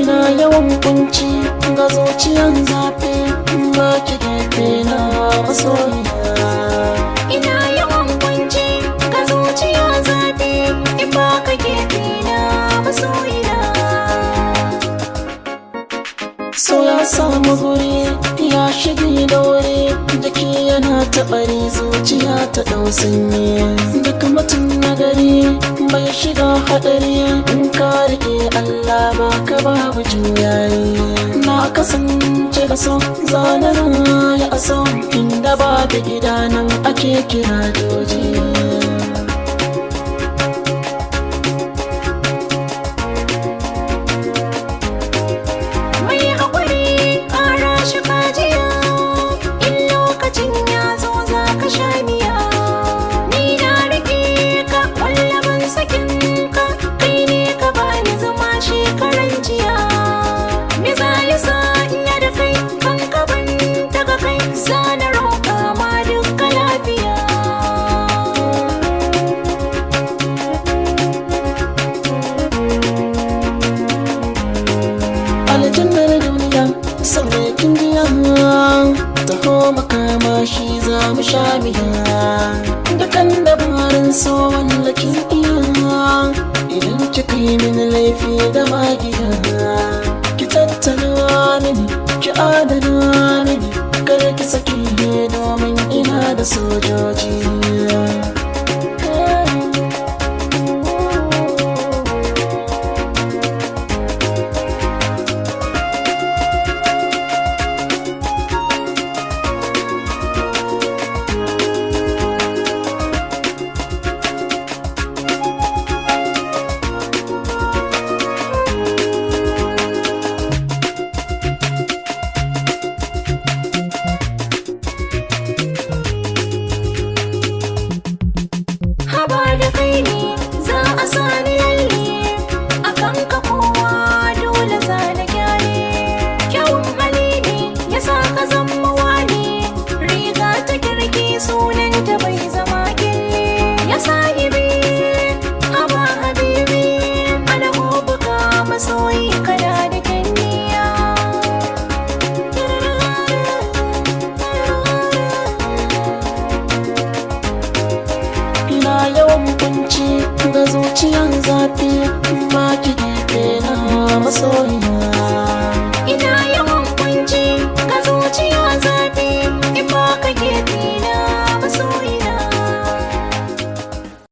ina yawan kunci ga zuciyan zafi ba ki gefe na masoyiya Ina yawan kunci ga zuciya zafi in ba ka gefe na masoyina. so ya samu guri ya shige da wuri jiki yana taɓari zuciya ta ɗau sanyi duk mutum na gari bai shiga haɗari in ka riƙe Allah ba ka babu juyayi na kasance da so zanen ya aso inda ba da gida nan ake kira joji Mai haƙuri ƙara shi kajiya in lokacin ya zo za ka sha miya. Ni na riƙe ka ƙwallabin sakin ka kai ne ka bani zama shekaran jiya. Me za ya sa in ya da kai kan ka ban daga kai sa na roƙa ma duka lafiya. aljannar duniya sannan kin jiya taho makama shi za mu sha miya dukan dabarin so wallakin iya idan kika yi min laifi da magiya ki tattala mini ki adana mini kar ki saki domin ina da sojoji